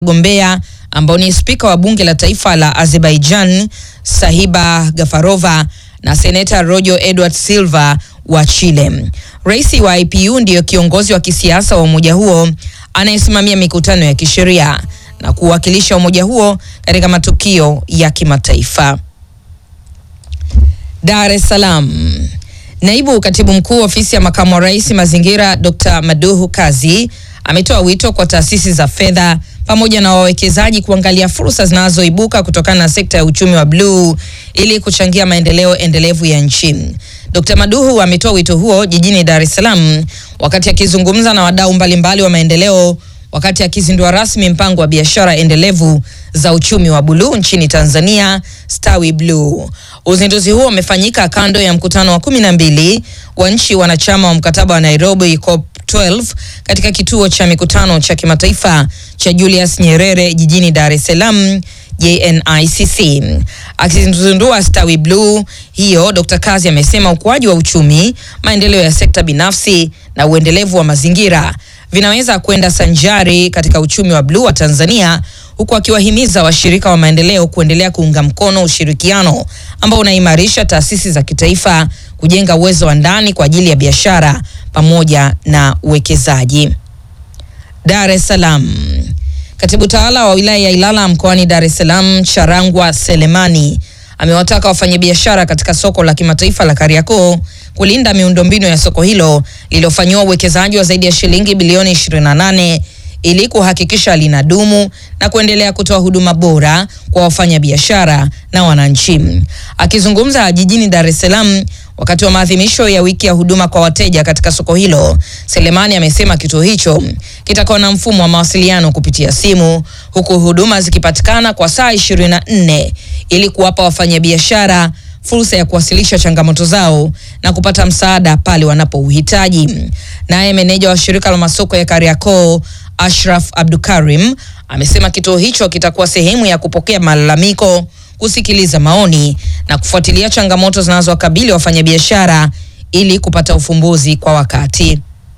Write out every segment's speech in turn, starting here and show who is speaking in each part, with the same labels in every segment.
Speaker 1: wagombea ambao ni spika wa bunge la taifa la Azerbaijan Sahiba Gafarova na seneta Rojo Edward Silva wa Chile. Rais wa IPU ndiyo kiongozi wa kisiasa wa umoja huo anayesimamia mikutano ya kisheria na kuwakilisha umoja huo katika matukio ya kimataifa. Dar es Salaam. Naibu katibu mkuu ofisi ya makamu wa rais mazingira, Dr. Maduhu Kazi ametoa wito kwa taasisi za fedha pamoja na wawekezaji kuangalia fursa zinazoibuka kutokana na sekta ya uchumi wa bluu ili kuchangia maendeleo endelevu ya nchi. Dr. Maduhu ametoa wito huo jijini Dar es Salaam wakati akizungumza na wadau mbalimbali wa maendeleo wakati akizindua rasmi mpango wa biashara endelevu za uchumi wa buluu nchini Tanzania, Stawi Bluu. Uzinduzi huo umefanyika kando ya mkutano wa kumi na mbili wa nchi wanachama wa mkataba wa Nairobi COP 12 katika kituo cha mikutano cha kimataifa cha Julius Nyerere jijini Dar es Salaam JNICC. Akizindua Stawi Bluu hiyo, Dr. Kazi amesema ukuaji wa uchumi, maendeleo ya sekta binafsi na uendelevu wa mazingira vinaweza kwenda sanjari katika uchumi wa bluu wa Tanzania, huku akiwahimiza washirika wa maendeleo kuendelea kuunga mkono ushirikiano ambao unaimarisha taasisi za kitaifa kujenga uwezo wa ndani kwa ajili ya biashara pamoja na uwekezaji. Dar es Salaam. Katibu tawala wa wilaya ya Ilala mkoani Dar es Salaam, Charangwa Selemani amewataka wafanyabiashara katika soko la kimataifa la Kariakoo kulinda miundombinu ya soko hilo lililofanyiwa uwekezaji wa zaidi ya shilingi bilioni 28 ili kuhakikisha linadumu na kuendelea kutoa huduma bora kwa wafanyabiashara na wananchi. Akizungumza jijini Dar es Salaam wakati wa maadhimisho ya wiki ya huduma kwa wateja katika soko hilo, Selemani amesema kituo hicho kitakuwa na mfumo wa mawasiliano kupitia simu, huku huduma zikipatikana kwa saa 24 ili kuwapa wafanyabiashara fursa ya kuwasilisha changamoto zao na kupata msaada pale wanapouhitaji. Naye meneja wa shirika la masoko ya Kariakoo Ashraf Abdukarim amesema kituo hicho kitakuwa sehemu ya kupokea malalamiko, kusikiliza maoni na kufuatilia changamoto zinazowakabili wafanyabiashara ili kupata ufumbuzi kwa wakati.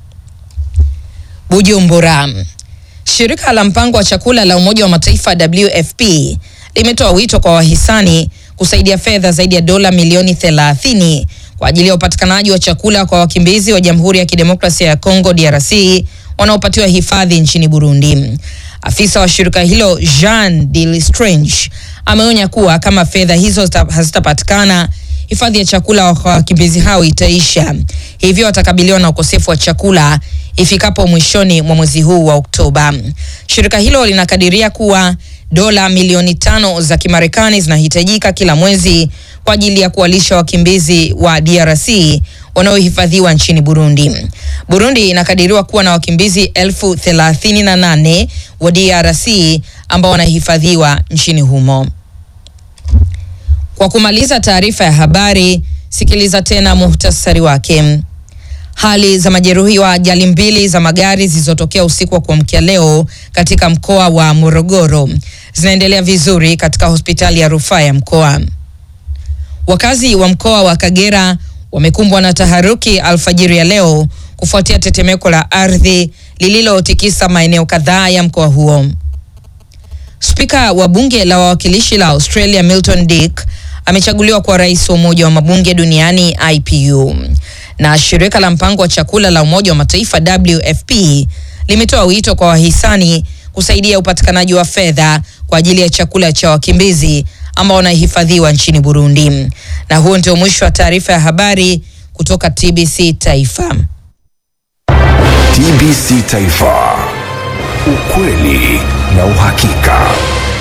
Speaker 1: Bujumbura. Shirika la mpango wa chakula la Umoja wa Mataifa WFP limetoa wito kwa wahisani kusaidia fedha zaidi ya dola milioni 30 kwa ajili ya upatikanaji wa chakula kwa wakimbizi wa Jamhuri ya Kidemokrasia ya Kongo DRC wanaopatiwa hifadhi nchini Burundi. Afisa wa shirika hilo Jean de Lestrange ameonya kuwa kama fedha hizo hazitapatikana, hifadhi ya chakula kwa wakimbizi hao itaisha, hivyo watakabiliwa na ukosefu wa chakula ifikapo mwishoni mwa mwezi huu wa Oktoba. Shirika hilo linakadiria kuwa dola milioni tano za Kimarekani zinahitajika kila mwezi kwa ajili ya kuwalisha wakimbizi wa DRC wanaohifadhiwa nchini Burundi. Burundi inakadiriwa kuwa na wakimbizi elfu thelathini na nane wa DRC ambao wanahifadhiwa nchini humo. Kwa kumaliza taarifa ya habari, sikiliza tena muhtasari wake. Hali za majeruhi wa ajali mbili za magari zilizotokea usiku wa kuamkia leo katika mkoa wa Morogoro zinaendelea vizuri katika hospitali ya rufaa ya mkoa. Wakazi wa mkoa wa Kagera wamekumbwa na taharuki alfajiri ya leo kufuatia tetemeko la ardhi lililotikisa maeneo kadhaa ya mkoa huo. Spika wa bunge la wawakilishi la Australia Milton Dick amechaguliwa kwa rais wa Umoja wa Mabunge Duniani IPU. Na shirika la mpango wa chakula la Umoja wa Mataifa WFP limetoa wito kwa wahisani kusaidia upatikanaji wa fedha kwa ajili ya chakula cha wakimbizi ambao wanahifadhiwa nchini Burundi. Na huo ndio mwisho wa taarifa ya habari kutoka TBC Taifa.
Speaker 2: TBC Taifa, ukweli na uhakika.